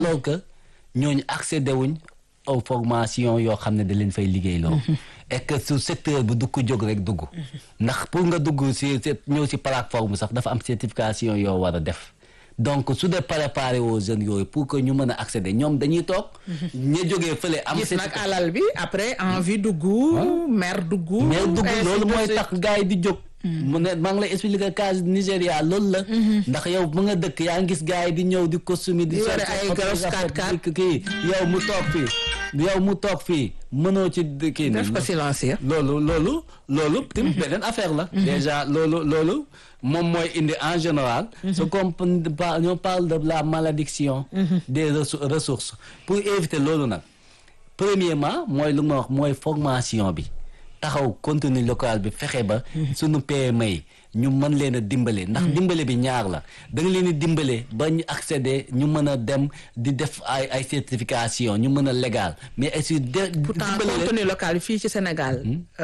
alors que ñooñu accédé wuñ aux formations yoo xam ne da leen fay liggéey loo et que su secteur bi du ko jóg rek dugg ndax pour nga dugg si ñëw si plateforme sax dafa am certification yoo war a def donc su dee préparé aux jeunes yooyu pour que ñu mën a accéder ñoom dañuy toog ña jógee fële am gis nag alal bi après envie dugg mer dugg mais dugg loolu mooy tax gars yi di jóg mu ne maa ngi lay expliquer cas Nigéria loolu la ndax yow mu nga dëkk yaa ngi gis gars yi di ñëw di costume di yore ay gros 4x4 kii yow mu toog fii yow mu toog fii mënoo ci kii def ko silencieux loolu loolu loolu tamit beneen affaire la déjà loolu loolu moom mooy indi en général ce qu'on on parle de la malédiction des ressources pour éviter loolu nag premièrement mooy lu ma wax mooy formation bi taxaw contenu local bi fexe ba suñu PME yi ñu mën leen a dimbale ndax dimbale bi ñaar la da nga leen di dimbale ba ñu accéder ñu mën a dem di def ay ay certification ñu mën a légal mais aussi de pourtant contenu local bi fii ci Sénégal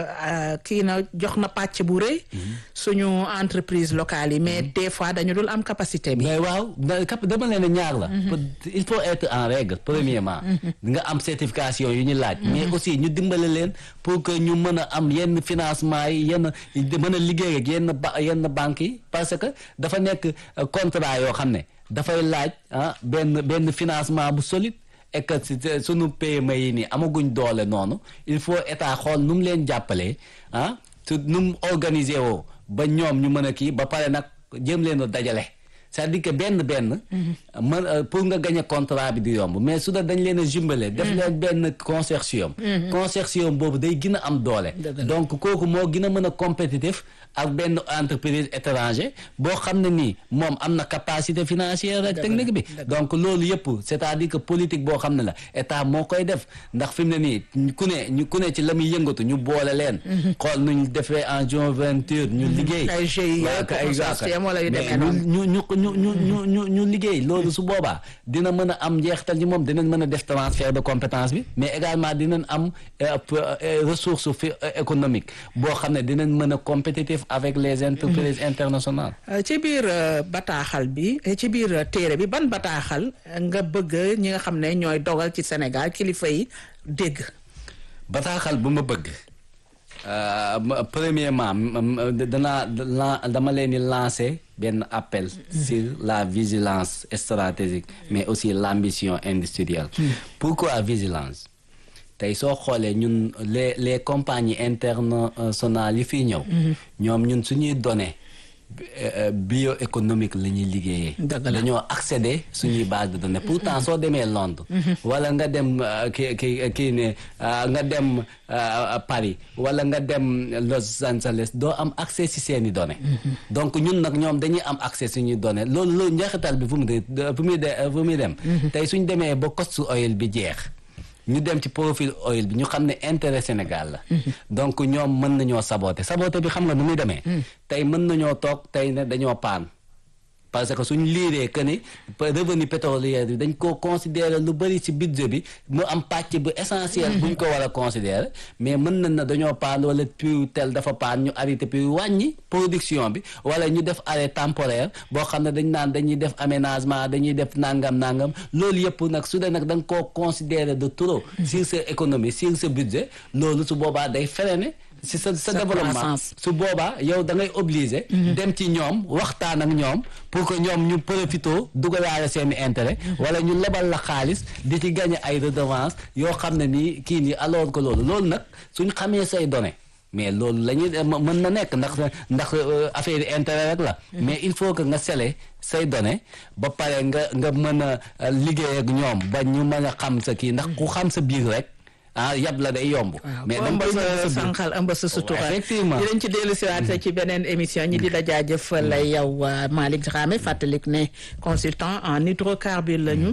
kii na jox na pàcc bu rëy suñu entreprise locale yi mais des fois dañu dul am capacité bi mais waaw dama leen a ñaar la il faut être en règle premièrement nga am certification yu ñu laaj mais aussi ñu dimbale leen pour que ñu mën a am yenn financement yi yenn mën a liggéey ak yenn ba yenn banques yi parce que dafa nekk contrat yoo xam ne dafay laaj ah benn benn financement bu solide et que sunu PME yi nii amaguñ doole noonu il faut état xool nu mu leen jàppalee ah su nu mu organiser woo ba ñoom ñu mën a kii ba pare nag jëm leen a dajale c'est-à-dire que benn benn man pour nga gagner contrat bi di yomb mais su da dañ leen a jumbale def leen benn consortium consortium boobu day gën a am doole donc kooku moo gën a mën a compétitif ak benn entreprise étranger boo xam ne nii moom am na capacité financière ak technique bi donc loolu yëpp c'est-à-dire que politique boo xam ne la état moo koy def ndax fi mu ne nii ku ne ñu ku ne ci la muy yëngatu ñu boole leen xool nuñ defee en jointure ñu liggéey ay GIE consortium wala yu demee noonu ñu ñu ñu ñu ñu ñu ñu liggéey loolu su boobaa dina mën a am njeexital ci moom dinañ mën a def transfert de compétence bi mais également dinañ am ressource fi économique boo xam ne dinañ mën a compétitif avec les entreprises internationales ci biir bataaxal bi ci biir téere bi ban bataaxal nga bëgg ñi nga xam ne ñooy dogal ci Sénégal kilifa yi dégg bataaxal bu ma bëgg premièrement danaa dama leen di lancer benn appel sur la vigilance stratégique mais aussi l'ambition industrielle pourquoi vigilance tey soo xoolee ñun les les compagnies internationales yi fii ñëw ñoom ñun suñuy données bioéconomique la ñuy liggéeyee dañoo accéder suñuy base de données pourtant soo demee Londres wala nga dem ki ki kii ne nga dem Paris wala nga dem Los Angeles doo am accès ci seeni données donc ñun nag ñoom dañuy am accès suñuy données loolu loolu njeexital bi fu mu de fu muy de fu muy dem tey suñ demee ba coste oil bi jeex ñu dem ci profil oil bi ñu xam ne intérêt Sénégal la donc ñoom mën nañoo saboter saboter bi xam nga nu muy demee tey mën nañoo toog tey ne dañoo paan parce que suñ liiree que ni revenu pétrolier bi dañ ko considérer lu bëri ci budget bi mu am pàcc bu essentiel buñ ko war a considérer mais mën nañ na dañoo paan wala puits tel dafa paan ñu arrêté puits wàññi production bi wala ñu def arrêt temporaire boo xam ne dañ naan dañuy def aménagement dañuy def nangam nangam loolu yëpp nag su dee nag da nga koo considérer de trop sur sa économie sur sa budget loolu su boobaa day freiner si sa sa développement su boobaa yow da ngay obligé dem ci ñoom waxtaan ak ñoom pour que ñoom ñu profito dugalaale seeni intérêt wala ñu lebal la xaalis di ci gagné ay redevance yoo xam ne nii kii nii alors que loolu loolu nag suñ xamee say données mais loolu la ñuy mën na nekk ndax ndax affaire yi intérêt rek la mais il faut que nga sele say données ba pare nga nga mën a liggéey ak ñoom ba ñu mën a xam sa kii ndax ku xam sa biir rek ah yab la day yomb. mais ëmb sa sànqal ëmb sa sutura effectivement dinañ ci dellu siwaat ci beneen émission ñi di la jaajëfal yow Malick Dramé fàttalik ne consultant en hydrocarbures lañu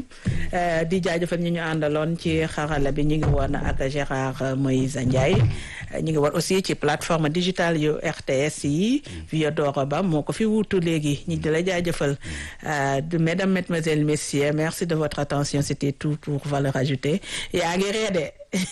di jaajëfal ñi ñu àndaloon ci xarala bi ñu ngi woon ak Gérard Moïse Ndiaye ñu ngi woon aussi ci plateforme digitale yu RTS yi Viodoro Ba moo ko fi wuutu léegi ñi di la jaajëfal mesdames mesdemoiselles messieurs merci de votre attention c'était tout pour valeur ajoutée yaa ngi reede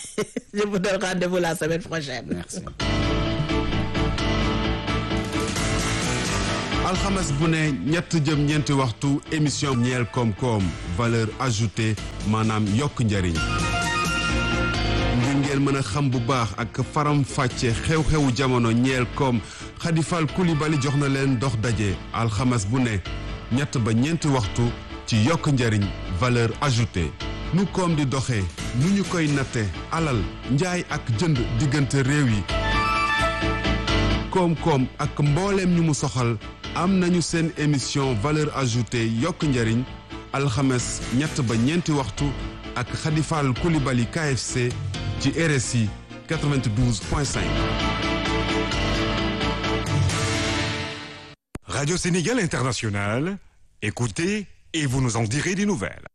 Je vous donne rendez-vous la semaine prochaine. Merci. alxames bu ne ñett jëm ñeenti waxtu émission ñeel koom-koom valeur ajoutée maanaam yokk njariñ ngir ngeen mën a xam bu baax ak faram fàcce xew-xewu jamono ñeel koom xadifal kulibali jox na leen dox daje alxames bu ne ñett ba ñeenti waxtu ci yokk njariñ valeur ajoutée nu koom di doxee nu ñu koy natte alal njaay ak jënd diggante réew yi koom-koom ak mbooleem ñu mu soxal am nañu seen émission valeur ajoutée yokk njariñ alxames ñett ba ñeenti waxtu ak xadifal kulibali KFC ci RSI 92.5. Radio Sénégal International, écoutez et vous nous en direz des nouvelles.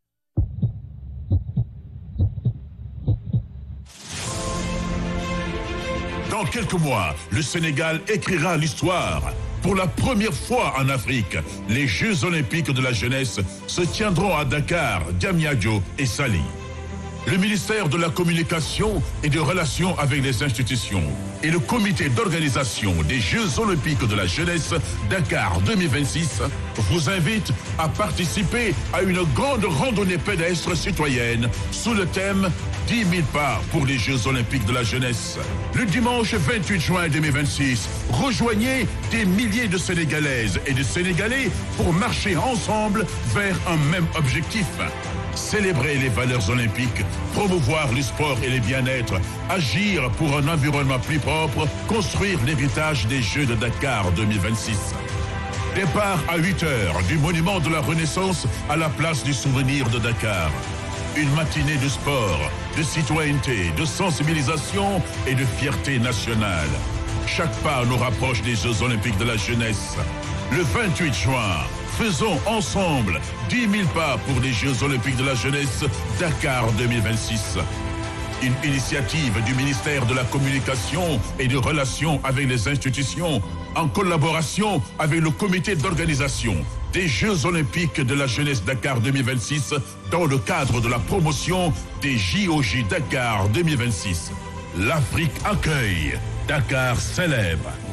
Dans quelques mois, le Sénégal écrira l'histoire. Pour la première fois en Afrique, les Jeux olympiques de la jeunesse se tiendront à Dakar, Diamniadio et Sali. Le ministère de la Communication et des Relations avec les institutions et le comité d'organisation des Jeux olympiques de la jeunesse Dakar 2026 vous invitent à participer à une grande randonnée pédestre citoyenne sous le thème 10 000 pas pour les Jeux olympiques de la jeunesse. Le dimanche 28 juin 2026, rejoignez des milliers de Sénégalaises et de Sénégalais pour marcher ensemble vers un même objectif. Célébrer les valeurs olympiques, promouvoir le sport et le bien-être, agir pour un environnement plus propre, construire l'héritage des Jeux de Dakar 2026. Départ à 8 heures du monument de la Renaissance à la place du souvenir de Dakar. Une matinée de sport, de citoyenneté, de sensibilisation et de fierté nationale. Chaque pas nous rapproche des Jeux olympiques de la jeunesse. Le 28 juin, faisons ensemble 10 000 pas pour les Jeux olympiques de la jeunesse Dakar 2026. Une initiative du ministère de la Communication et des Relations avec les institutions en collaboration avec le comité d'organisation des Jeux olympiques de la jeunesse Dakar 2026 dans le cadre de la promotion des JOJ Dakar 2026. L'Afrique accueille, Dakar célèbre.